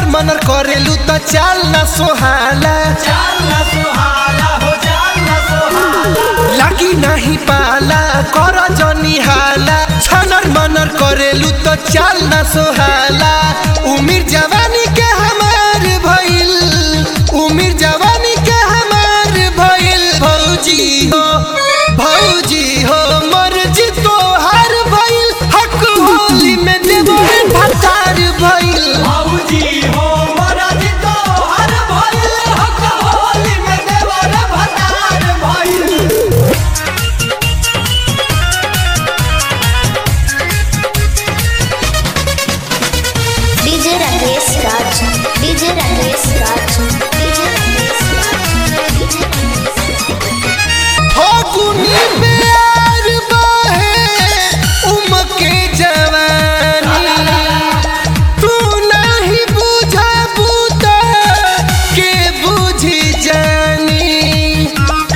मनर करेलू त चाल न सोहाला लागी नाही पाला कर जनी हाला छनर मनर करेलू त चाल न सोहाला उमिर जवानी के हमार भइल उमिर जवानी के हमार भइल भौजी हो भौजी हो मर्जी तोहार भइल हक होली में देबो भतार भइल बाबूजी हो महाराज तो हर भइल हक होली में देवर भतार भइल DJ Rakesh Raj DJ Rakesh Raj DJ Rakesh Raj DJ फागुनी प्यार बहे उमके जवानी तू नहीं बुझा बूता के बुझी जानी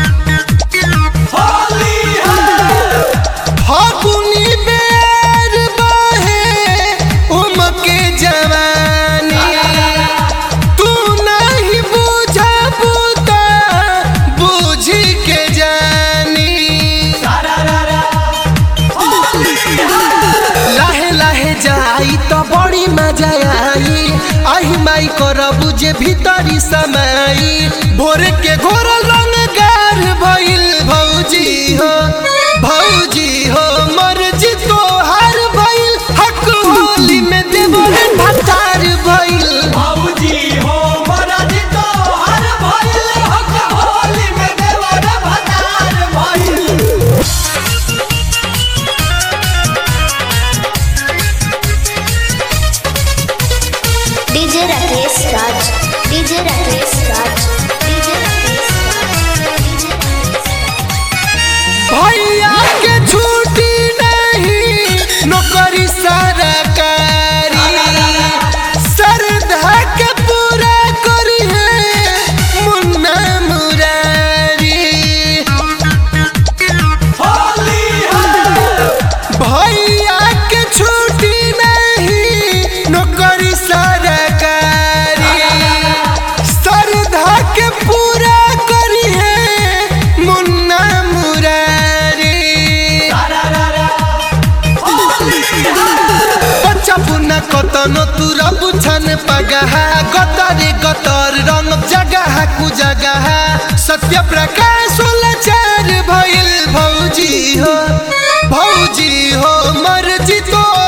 होली है फागुनी प्यार बहे उमके जवानी तू नहीं बुझा बूता बुझी के जानी सारा रा होली है लाहे लाहे जाई तो बड़ी मजा आई आही माई करबू जे भीतरी समाई भोर के घोर रंग गार भइल भौजी हो भौजी हो मर्जी तोहार भइल हक होली में देवर भतार भइल बाबूजी हो महाराज तो हर भइल हक होली में देवर भतार भइल DJ Rakesh Raj DJ Rakesh Raj DJ Rakesh Raj DJ भैया के छुट्टी नहीं नौकरी सरकारी श्रद्धा के पूरा करी है मुन्ना मुरारी होली है भैया के छुट्टी नहीं नौकरी सरकारी श्रद्धा के पूरा करी है मुन्ना मुरारी सारा रा होली है बच्चा पुना कतनो तुरा बुझन पगहा गतरे गतर रंग जगह कु जगह सत्य प्रकाश लाचार भइल भौजी हो भौजी हो मर्जी तो